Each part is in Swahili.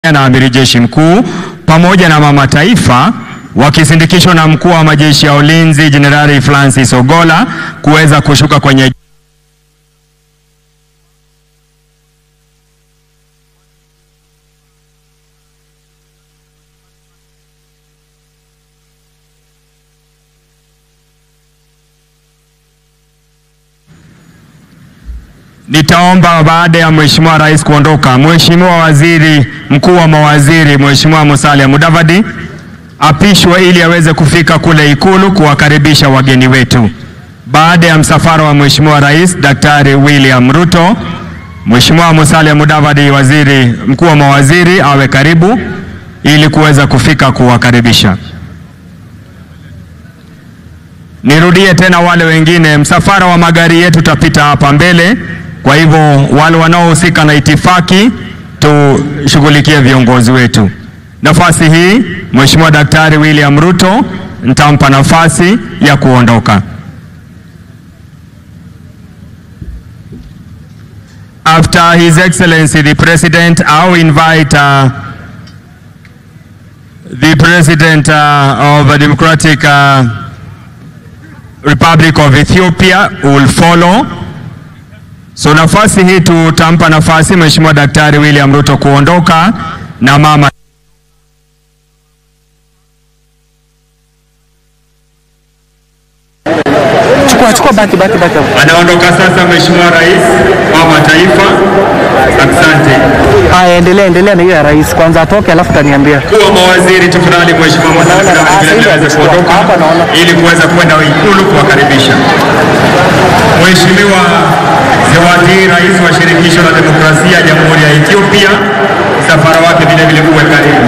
na amiri jeshi mkuu pamoja na mama taifa wakisindikishwa na mkuu wa majeshi ya ulinzi Jenerali Francis Ogola kuweza kushuka kwenye Nitaomba baada ya Mheshimiwa Rais kuondoka, Mheshimiwa Waziri Mkuu wa Mawaziri Mheshimiwa Musalia Mudavadi apishwe ili aweze kufika kule Ikulu kuwakaribisha wageni wetu. Baada ya msafara wa Mheshimiwa Rais Daktari William Ruto, Mheshimiwa Musalia Mudavadi, Waziri Mkuu wa Mawaziri, awe karibu ili kuweza kufika kuwakaribisha. Nirudie tena wale wengine, msafara wa magari yetu utapita hapa mbele. Kwa hivyo wale wanaohusika na itifaki tushughulikie viongozi wetu. Nafasi hii Mheshimiwa Daktari William Ruto nitampa nafasi ya kuondoka. After His Excellency the President, I will invite uh, the President uh, of the Democratic uh, Republic of Ethiopia will follow. So nafasi hii tutampa nafasi Mheshimiwa Daktari William Ruto kuondoka na mama Chukua chukua baki baki baki. anaondoka sasa Mheshimiwa Rais wa Mataifa. Asante. Haya, endelea endelea na hiyo ya rais kwanza atoke, alafu taniambia. Mkuu wa mawaziri tafadhali, Mheshimiwa Musalia Mudavadi vile vile aweze kuondoka Hapa naona. ili kuweza kwenda Ikulu kuwakaribisha. Mheshimiwa Zawadi, Rais wa Shirikisho la Demokrasia ya Jamhuri ya Ethiopia, msafara wake vile vile uwe karibu.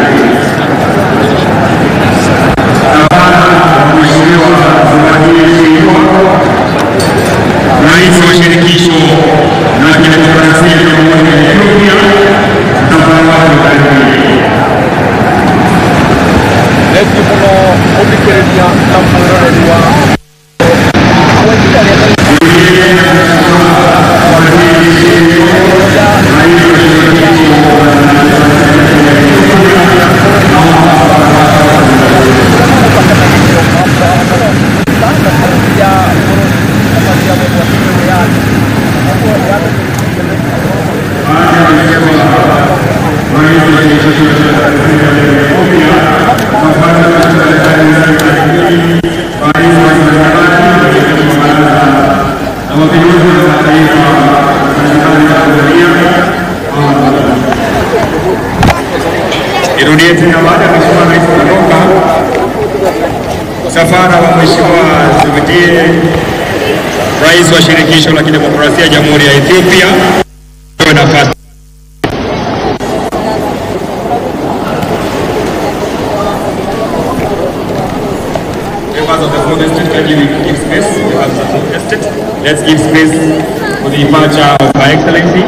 Mheshimiwa Zawadi Mheshimiwa Rais wa Shirikisho la Kidemokrasia ya Jamhuri ya Ethiopia, msafara wake uwe karibu. Irudie tena baada ya Mheshimiwa Rais kuondoka, msafara wa Mheshimiwa Zubidie, Rais wa Shirikisho la Kidemokrasia ya Jamhuri ya Ethiopia, pewe nafasi. Members of the fourth estate, can you give space? Members of the fourth estate, let's give space for the departure of Her Excellency.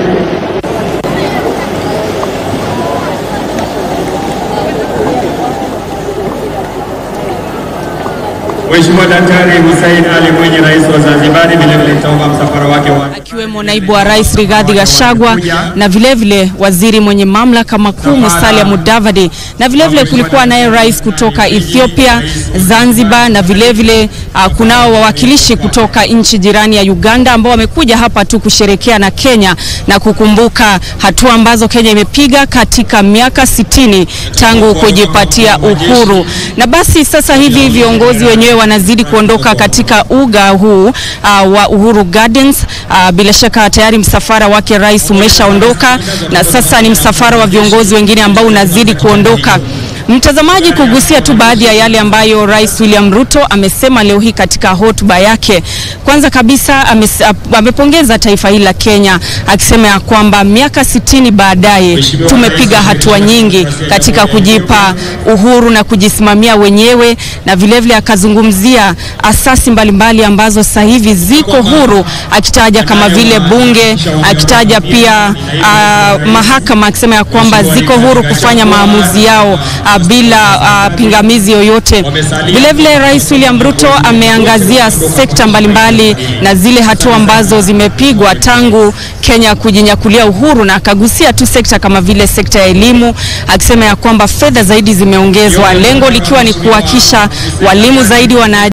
Mheshimiwa Daktari Hussein Ali Mwinyi, Rais wa Zanzibar, vile vile nitaomba msafara wake wa akiwemo naibu wa rais Rigathi Gachagua na vilevile vile waziri mwenye mamlaka makuu Musalia Mudavadi, na vilevile vile kulikuwa naye rais kutoka Ethiopia, Zanzibar, na vilevile vile, uh, kunao wawakilishi kutoka nchi jirani ya Uganda ambao wamekuja hapa tu kusherekea na Kenya na kukumbuka hatua ambazo Kenya imepiga katika miaka sitini tangu kujipatia uhuru. Na basi sasa hivi viongozi wenyewe wanazidi kuondoka katika uga huu uh, wa Uhuru Gardens. Uh, bila shaka tayari msafara wake rais umeshaondoka na sasa ni msafara wa viongozi wengine ambao unazidi kuondoka. Mtazamaji, kugusia tu baadhi ya yale ambayo Rais William Ruto amesema leo hii katika hotuba yake. Kwanza kabisa ames, amepongeza taifa hili la Kenya akisema ya kwamba miaka sitini baadaye tumepiga hatua nyingi katika kujipa uhuru na kujisimamia wenyewe, na vilevile akazungumzia asasi mbalimbali ambazo sasa hivi ziko huru, akitaja kama vile bunge, akitaja pia uh, mahakama akisema ya kwamba ziko huru kufanya maamuzi yao uh, uh, bila uh, pingamizi yoyote. Vilevile Rais William Ruto ameangazia sekta mbalimbali na zile hatua ambazo zimepigwa tangu Kenya kujinyakulia uhuru, na akagusia tu sekta kama vile sekta ya elimu, akisema ya kwamba fedha zaidi zimeongezwa, lengo likiwa ni kuhakikisha walimu zaidi wana